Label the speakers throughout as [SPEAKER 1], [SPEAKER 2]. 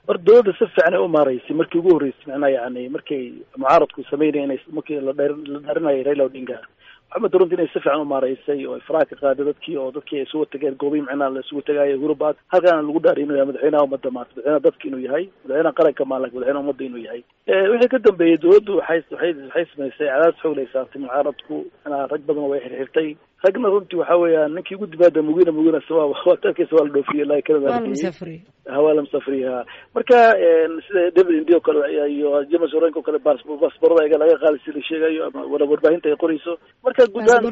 [SPEAKER 1] hor dawladda si fiican ay u maaraysay markii ugu horreysay macnaha yani markay mucaaradku sameynaya inay markii la dheer la dhaarinayay raila odinga maxamed runti inay si fiican u maaraysay oo ay faraha ka qaaday dadkii oo dadkii ay isugu tageen goobihi macnaha la isugu tagaayo hurubaad halkaana lagu dhaariy inuu yahay madaxweynaha ummadda maanta madaxweynaha dadka inuu yahay madaxweynaha qaranka maalak madaxweynaha ummadda inuu yahay wixii ka dambeeyey dawladdu waxay waxay waxay samaysay cadaadis xoog lay saartay mucaaradku macnaha rag badan way xirxirtay ragna runtii waxa weeyaan ninkii ugu dibaada mugina mugina waa tarkiisa waa la dhoofiyey ilaa kanada hawaa la musafriya marka sida david indi o kale iyo james orenk o kale baasborada iga laga qaadi si la sheegayo ama wala warbaahinta ay qorayso marka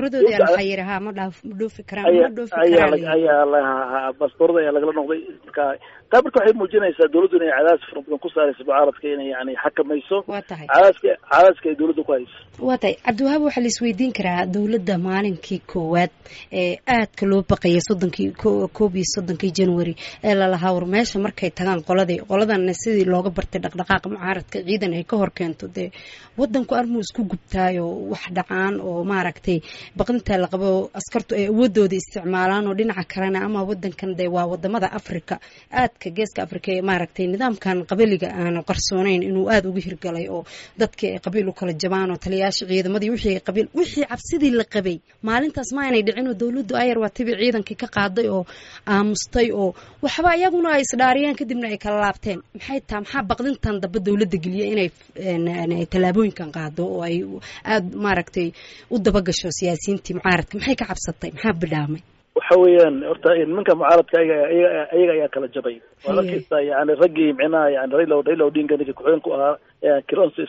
[SPEAKER 1] ayaa la baasborada ayaa lagala noqday marka taa marka waxay muujinaysaa dawladdu inay cadaadis fara badan ku saarayso mucaaradka inay yani xakamayso cadaadiska cadaadiska ay dawladda ku hayso
[SPEAKER 2] waa tahay cabdiwahaab waxaa la isweydiin karaa dawladda maalinkii koowaad ee aadka loo baqayay soddonkii koob iyo soddonkii january ee lalahaa war meesha markay tagaan qoladii qoladana sidii looga bartay dhaqdhaqaaqa mucaaradka ciidan ay ka hor keento dee wadanku armuu isku gubtaayo wax dhacaan oo maaragtay baqdintaa la qabo askartu ay awoodooda isticmaalaan oo dhinaca kalena ama wadankan dee waa wadamada africa aadka geeska africa ee maaragtay nidaamkan qabiliga aan qarsooneyn inuu aada uga hirgalay oo dadkii ay qabiil u kala jabaan oo taliyayaasha ciidamadii wixii ay qabiil wixii cabsidii la qabay maalintaas ma aynay dhicin oo dawladdu ayar waa tibi ciidankii ka qaaday oo aamustay oo waxba iyaguna ay isdhaariyeen kadibna ay kala laabteen maxay taha maxaa baqdintan dambe dawladda geliya inay tallaabooyinkan qaado oo ay aada maaragtay u dabagasho siyaasiyiintii mucaaradka maxay ka cabsatay maxaa bidhaamay
[SPEAKER 1] waxa weeyaan horta nimanka mucaaradka ayaga ayaga ayaa kala jabay waa arkaysa yani raggii micnaha yani raila raila odinga ninka ku-xigeen ku ahaa kilonso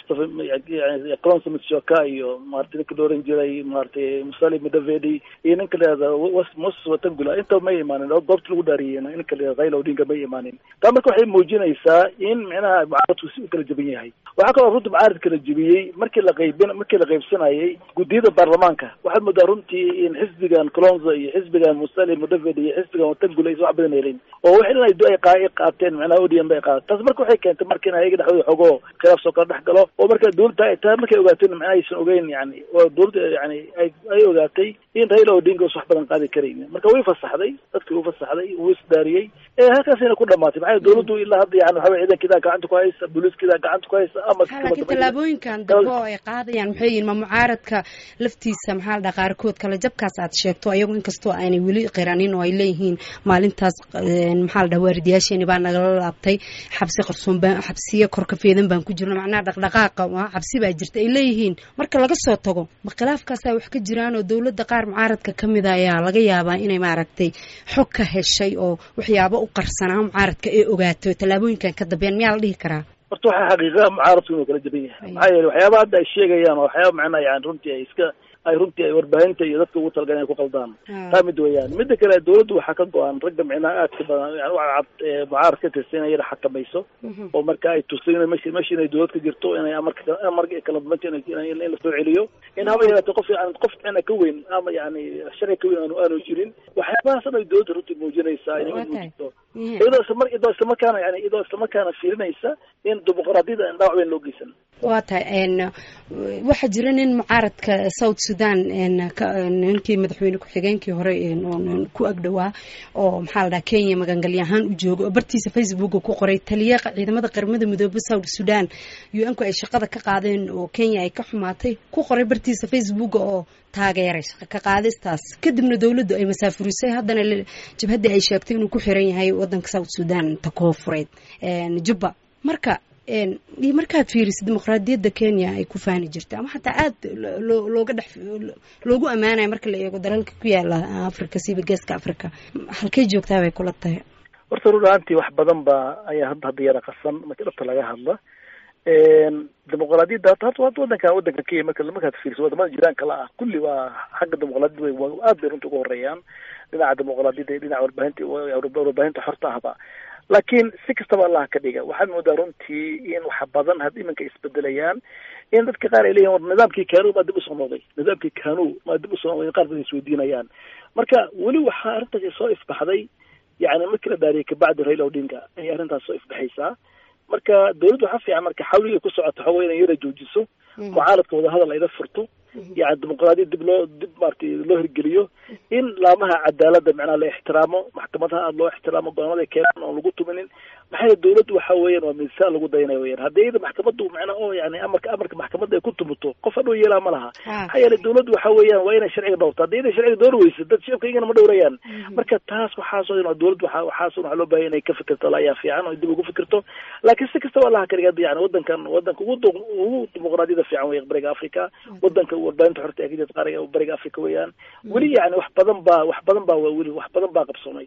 [SPEAKER 1] kilonso mitshoka iyo maarata ninka la oran jiray maaragtay musali mudavedi iyo ninka layihahda moses watangula intaba may imaanin oo goobta lagu dhaariyey ninka layihahda raila odinga may imaanin taa marka waxay muujinaysaa in micnaha mucaaradku si u kala jaban yahay waxaa kaloo runtii mucaarad kala jebiyey markii la qaybin markii la qaybsanayay guddiyada baarlamaanka waxaad moodaa runtii in xisbigan colonzo iyo xisbigan musali mudavedi iyo xisbigan watangula aysan wax badan helin oo wax in ay qaateen micnaha odm bay qaateen taas marka waxay keentay marka in ayaga dhexdooda xogoo khilaaf soo kala dhex galo oo marka dawladda taa markay ogaateen macnaha aysan ogeyn yani oo dawladda yani ay ay ogaatay in raila odinga us wax badan qaadi karayn marka way fasaxday dadkii u fasaxday wuu isdaariyey halkaasina ku dhamaatay maxaa dawladdu ilaa hadda yani waxaa ciidankiidaa gacanta ku haysa booliiskidaa gacanta ku haysa ama
[SPEAKER 2] laakiin tallaabooyinkan dambe oo ay qaadayaan maxay yihin ma mucaaradka laftiisa maxaa la dhaha qaarkood kale jabkaas aad sheegto ayagu inkastoo aanay weli qiranin oo ay leeyihiin maalintaas maxaa la dhaha waaridayaasheeni baa nagala laabtay xabsi qarsoon baan xabsiya korka feedan baan ku jirno macnaha dhaqdhaqaaqa xabsi baa jirta ay leeyihiin marka laga soo tago ma khilaafkaasaa wax ka jiraan oo dawladda qaar mucaaradka ka mida ayaa laga yaabaa inay maaragtay xog ka heshay oo waxyaabo u qarsanaa mucaaradka ee ogaato tallaabooyinkan ka dambeyan miyaa la dhihi karaa
[SPEAKER 1] horta waxaa xaqiiqa mucaaradku inuu kala jaban yahay maxaa yeele waxyaaba hadda ay sheegayaan oo waxyaaba macnaha yani runtii ay iska ay runtii ay warbaahinta iyo dadka ugu talagalan ay ku qaldaan taa mid weeyaan mida kale dawladdu waxaa ka go-an ragga micnaha aadka badan yani waa cad mucaarad ka tirsan inay yara xakamayso oo marka ay tusto ina mesh meesha inay dawlad ka jirto inay amarka amarka kala dumanto in lasoo celiyo in haba yaraatee qof yani qof micna ka weyn ama yani sharci ka weyn aanu aanu jirin waxyaabahaas dhan ay dawladda runtii muujinaysaa inay muujinto iyadoo islamar iyadoo islamarkaana yani iyadoo islamarkaana fiirinaysa in dimuqraadiyada aan dhaawac weyn loo geysan
[SPEAKER 2] waa tahay waxaa jira nin mucaaradka south sudan ninkii madaxweyne ku-xigeenkii hore ku agdhowaa oo maxaa la dhaha kenya magangalya ahaan u jooga oo bartiisa facebooka ku qoray taliya ciidamada qaramada midoobe south sudan u n ku ay shaqada ka qaadeen oo kenya ay ka xumaatay ku qoray bartiisa facebooka oo taageeray shaqa ka qaadistaas kadibna dawladdu ay masaafurisay haddana jabhaddii ay sheegtay inuu ku xiran yahay wadanka south sudan ta koofureed jubba marka iyo markaad fiirisid dimuqraadiyadda kenya ay ku faani jirta ama xataa aada looga dhex loogu ammaanaya marka la eego dalalka ku yaala africa siba geeska africa halkay joogtaa bay kula tahay
[SPEAKER 1] horta run ahaantii wax badan ba ayaa hadda hadda yara qasan marka dhabta laga hadla dimuqraadiyadda hata hata wadanka wadanka kenya marka markaad fiiriso wadamada jiraanka la ah kulli waa xagga dimuqraadiyadda way aad bay runta uga horeeyaan dhinaca dimuqraadiyadda iyo dhinaca warbaahinta warbaahinta xorta ahba laakiin si kastaba allah ka dhiga waxaad moodaa runtii in wax badan had iminka isbedelayaan in dadka qaar ay leeyihin war nidaamkii kanu maa dib usoo noqday nidaamkii kanu maa dib usoo noqday qaar badan isweydiinayaan marka weli waxaa arrintaasi soo ifbaxday yani markii la dhaariyay kabacdi raila odinga ayay arrintaas soo ifbaxaysaa marka dawladdu waxaa fiican marka xawligay ku socoto xogo inay yara joojiso mucaaradka wadahadal ayla furto yani dimuqraadiyad dib loo dib maratay loo hirgeliyo in laamaha cadaaladda macnaha la ixtiraamo maxkamadaha aada loo ixtiraamo go-aamada keenaan oon lagu tuminin maxaa dawladdu waxa weeyaan waa miisaan lagu daynaya weyaan haddii iyada maxkamaddu macnaa oo yani amarka amarka maxkamadda ay ku tumuto qof hadhow yeelaa ma laha maxaa yeelay dawladdu waxa weeyaan waa inay sharciga dhowrto haddii inay sharciga door weyso dad shacabka iyagana ma dhowrayaan marka taas waxaasoo dhan dawladdu waxa waxaasoo waxaa loo baahaya inay ka fikirto ayaa fiican oo dib ugu fikirto laakiin si kastaba allaha kaliga yani wadankan wadanka ugu ugu dimuqraadiyada fiican wey bariga africa wadanka warbaahinta xorta ee ka jirta qaariga bariga africa weeyaan weli yani wax badan baa wax badan baa weli wax badan baa qabsoomay